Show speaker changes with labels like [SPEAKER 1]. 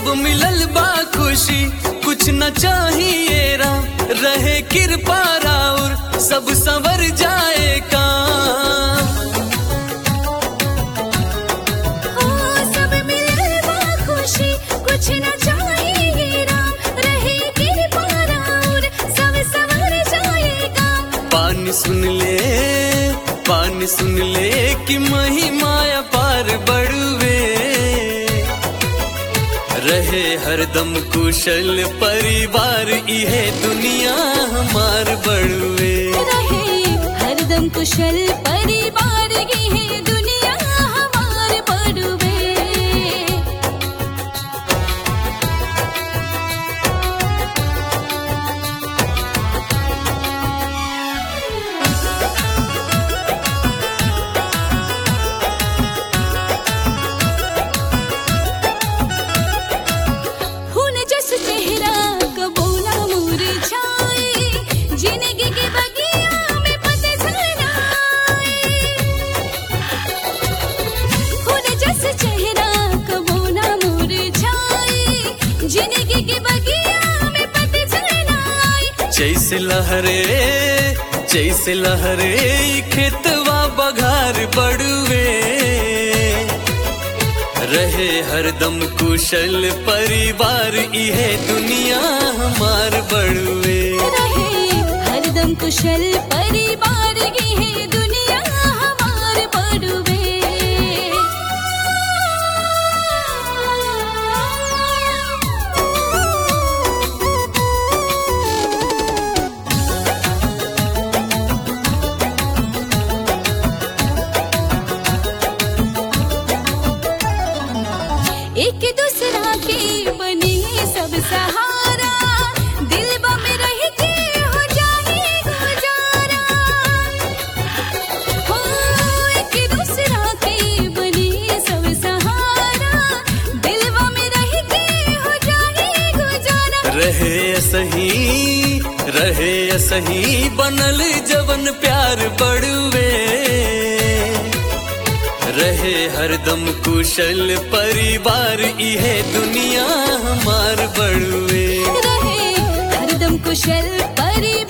[SPEAKER 1] सब मिलल बा खुशी कुछ न चाहिए राम रहे कृपा राउर सब संवर जाए काम
[SPEAKER 2] ओ सब मिलल बा खुशी कुछ न चाहिए राम रहे कृपा राउर सब संवर जाएगा
[SPEAKER 1] पानी सुन ले पानी सुन ले कि महिमा पार बढ़वे रहे हरदम कुशल परिवार इहे दुनिया हमार बढ़वे
[SPEAKER 2] रहे हरदम कुशल परिवार की है दुनिया हमार बड़ुबे हुन जस चेहरा कबूला मुरझाए जिंदगी के बगिया में पतझड़ आए हुन जस चेहरा कबूला मुरझाए जिंदगी के बगिया में पतझड़ आए
[SPEAKER 1] जैसे लहरे जैसे लहरे ई खेतवा बघार बढ़वे रहे हरदम कुशल परिवार इहे दुनिया हमार बढ़वे
[SPEAKER 2] रहे हरदम कुशल परिवार की है दुनिया हमार बड़ुबे एक दूसरा के बने सब सहारा दिल में रह के हो जाए गुजारा हो एक दूसरा के बने सब सहारा दिल में रह के हो जाए गुजारा
[SPEAKER 1] रहे सही रहे सही बनल जवन प्यार बढ़वे रहे हरदम कुशल परिवार इहे दुनिया हमार बढ़वे
[SPEAKER 2] रहे हरदम कुशल परिवार